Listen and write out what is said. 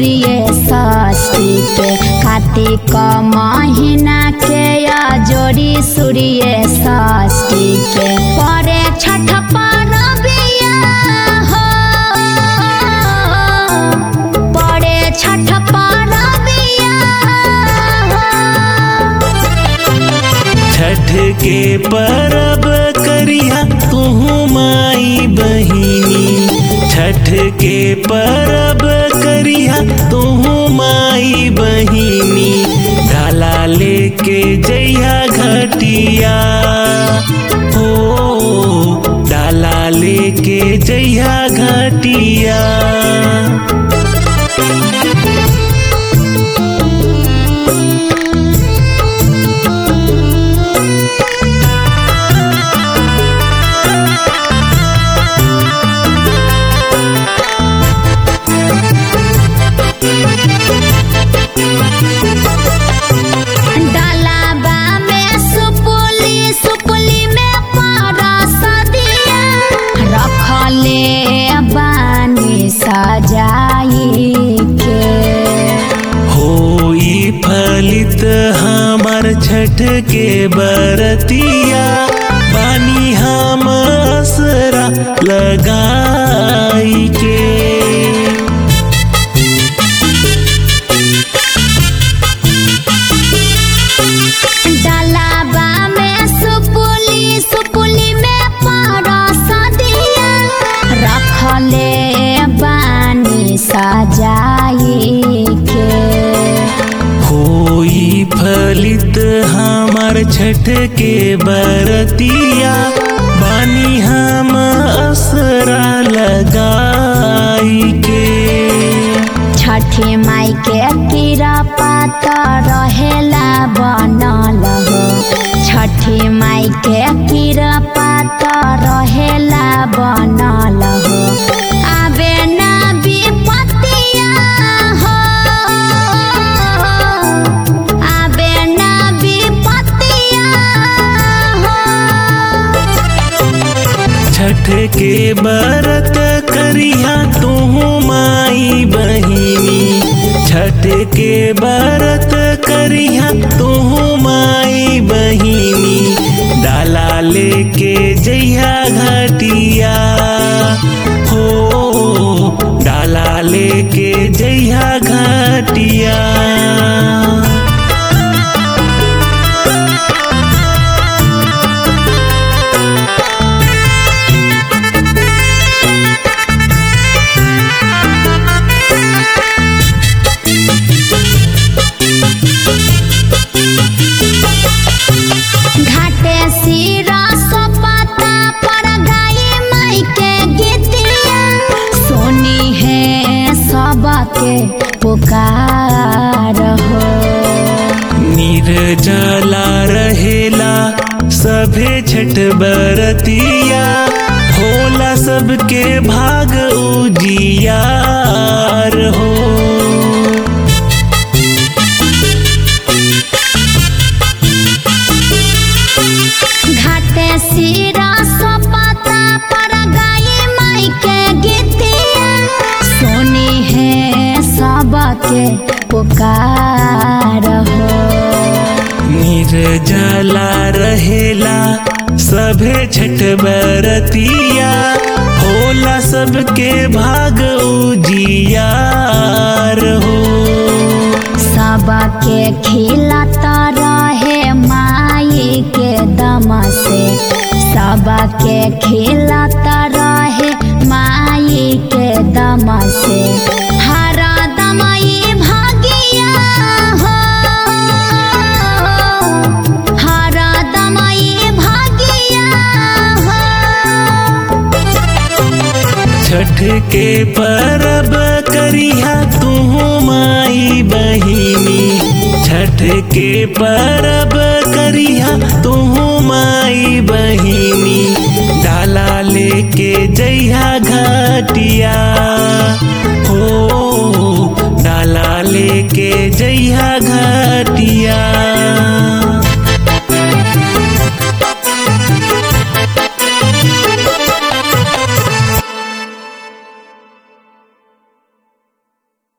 सूर्य षष्ठी के कार्तिक महीना के जोड़ी सूर्य षष्ठी के परे छठ परबिया हो परे छठ परबिया हो छठ के परब करिया तुहू माई बहिनी छठ के परब करिया तुहू माई बहिनी डाला लेके जइया घटिया हो डाला लेके जइया घटिया डालाबा में सुपुली सुपुली में परस दिया रखले बानी सजाई के होई फलित हमार छठ के बरतिया बानी हम असरा लगाई के डालाबा में सुपुली सुपुली में परस दिया रखले बानी सजाई के होई फलित हमार छठ के बरतिया बानी हम असरा लगाई के छठी माई के कीरा पात रहेला बनल हो छठी माई के कीरा पात रहेला बनल हो आबे ना विपतिया हो आबे ना विपतिया हो छठ के बरत करिया तुहू माई बहिनी छठ के बरत करिया तुहू माई बहिनी डाला लेके जइया घटिया हो डाला लेके जइया घटिया घाटे सिरा सोपाता पर गाई माई के गीतिया सोनी है सबके पुकार हो निर्जला रहेला सभे छठ बरतिया होला सबके भाग उजियार हो घाटे सिरा सोपाता पर गाई माई के गीतिया सोनी है सबके पुकार हो निर्जला रहेला सभे छठ बरतिया होला सबके भाग उजियार हो सबके खिलाता रहे माई के दम से सबके खिलाता रहे माई के दम से हर दमई भागिया हो हर दमई भागिया हो छठ के परब करिया तुहू माई बहिनी छठ के परब करिया तुहू माई बहिनी डाला लेके जइया घटिया